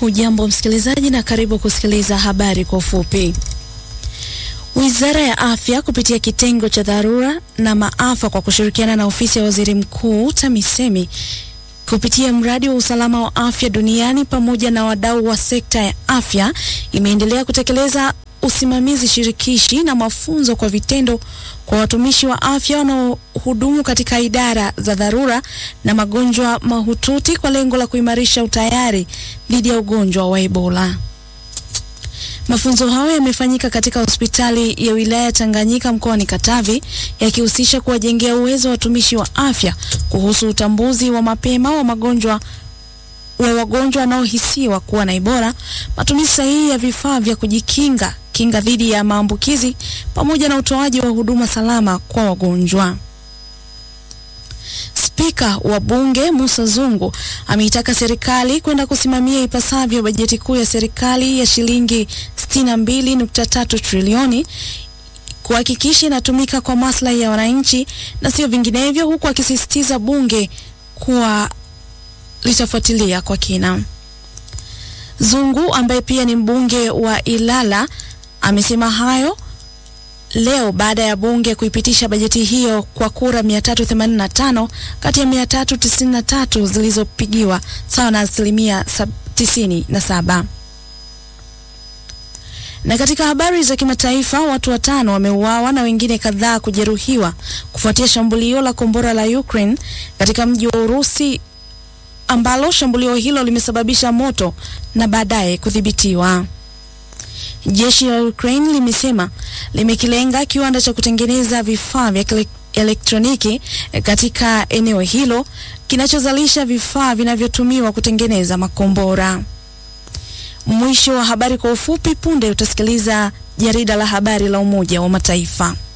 Hujambo msikilizaji, na karibu kusikiliza habari kwa ufupi. Wizara ya Afya kupitia kitengo cha dharura na maafa kwa kushirikiana na ofisi ya waziri mkuu TAMISEMI kupitia mradi wa usalama wa afya duniani pamoja na wadau wa sekta ya afya imeendelea kutekeleza usimamizi shirikishi na mafunzo kwa vitendo kwa watumishi wa afya wanaohudumu katika idara za dharura na magonjwa mahututi kwa lengo la kuimarisha utayari dhidi ya ugonjwa wa Ebola. Mafunzo hayo yamefanyika katika hospitali ya wilaya Tanganyika mkoani Katavi yakihusisha kuwajengea uwezo wa watumishi wa afya kuhusu utambuzi wa mapema wa magonjwa wa wagonjwa wanaohisiwa kuwa na Ebola, matumizi sahihi ya vifaa vya kujikinga kinga dhidi ya maambukizi pamoja na utoaji wa huduma salama kwa wagonjwa. Spika wa Bunge Musa Zungu ameitaka serikali kwenda kusimamia ipasavyo bajeti kuu ya serikali ya shilingi 62.3 trilioni kuhakikisha inatumika kwa maslahi ya wananchi na sio vinginevyo, huku akisisitiza bunge kuwa litafuatilia kwa kina. Zungu ambaye pia ni mbunge wa Ilala amesema hayo leo baada ya bunge kuipitisha bajeti hiyo kwa kura 385 kati ya 393 zilizopigiwa sawa na asilimia 97. Na katika habari za kimataifa, watu watano wameuawa na wengine kadhaa kujeruhiwa kufuatia shambulio la kombora la Ukraine katika mji wa Urusi ambalo shambulio hilo limesababisha moto na baadaye kudhibitiwa. Jeshi la Ukraine limesema limekilenga kiwanda cha kutengeneza vifaa vya elektroniki katika eneo hilo kinachozalisha vifaa vinavyotumiwa kutengeneza makombora. Mwisho wa habari kwa ufupi. Punde utasikiliza jarida la habari la Umoja wa Mataifa.